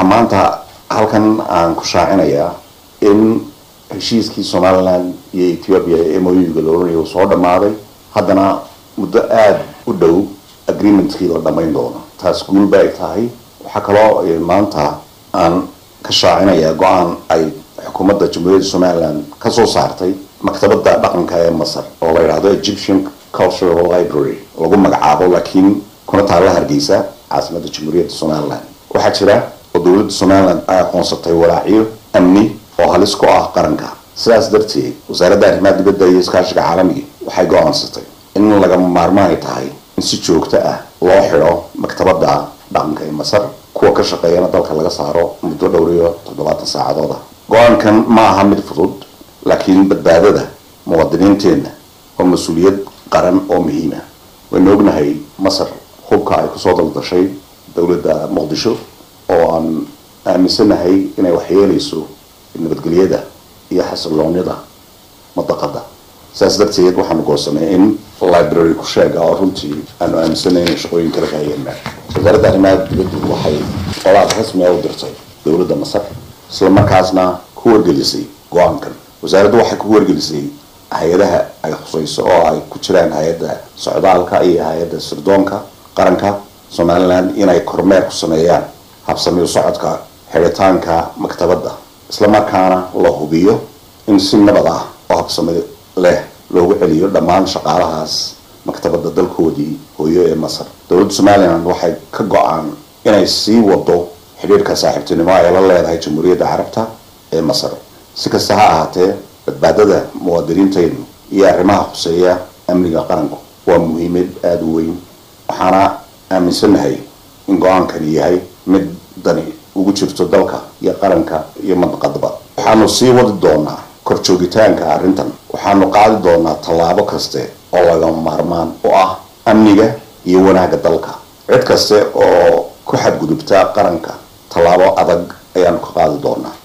waxaa maanta halkan aan ku shaacinayaa in heshiiskii somalilan iyo ethiopia ee moyuga la oranaya uu soo dhammaaday haddana muddo aada u dhow agreementkii la dhammayn doono taas guul ba ay tahay waxaa kaloo maanta aan ka shaacinayaa go-aan ay xukuumadda jamhuuriyadda somalilan ka soo saartay maktabadda dhaqanka ee masar oo la yidhaahdo egyptian cultural library lagu magacaabo laakiin kuna taalla hargeysa caasimadda jamhuuriyadda somalilan waxaa jira oo dowladda somalilan ay aqoonsatay walaacyo amni oo halis ku ah qaranka sidaas darteed wasaaradda arrimaha dibadda iyo iskaashiga caalamiga waxay go-aansatay in lagama maarmaan ay tahay in si joogto ah loo xidho maktabadda dhaqanka ee masar kuwa ka shaqeeyana dalka laga saaro muddo dhowr iyo toddobaatan saacadooda go-aankan ma aha mid fudud laakiin badbaadada muwaadiniinteenna waa mas-uuliyad qaran oo muhiima waynu ognahay masar hubka ay kusoo daldashay dowladda muqdisho oo aan aaminsanahay inay waxyeeleyso nabadgelyada iyo xasiloonida madaqada saas darteed waxaanu goosanay in library ku sheega oo runtii aanu aaminsanay inay shaqooyin kala kaayeenna wasaaradda arrimaha dibaddu waxay qolaad rasmi a u dirtay dowladda masar isla markaasna ku wargelisay go-aankan wasaaraddu waxay ku wargelisay hay-adaha ay khusayso oo ay ku jiraan hay-adda socdaalka iyo hay-adda sirdoonka qaranka somalilan inay kormeer ku sameeyaan habsamiyo socodka xidhitaanka maktabadda islamarkaana la hubiyo in si nabad ah oo habsami leh loogu celiyo dhammaan shaqaalahaas maktabadda dalkoodii hooyo ee masar dowladda somalilan waxay ka go-aan inay sii wado xidhiirka saaxiibtinimo ay la leedahay jamhuuriyadda carabta ee masar si kasta ha ahaatee badbaadada muwaadiniintaynu iyo arrimaha khuseeya amniga qaranku waa muhiimad aada u weyn waxaana aaminsanahay in go-aankani yahay mid dani ugu jirto dalka iyo qaranka iyo mandaqadaba waxaanu sii wadi doonaa kor joogitaanka arrintan waxaanu qaadi doonaa tallaabo kaste oo lagama maarmaan oo ah amniga iyo wanaagga dalka cid kaste oo ku xadgudubta qaranka tallaabo adag ayaanu ka qaadi doonaa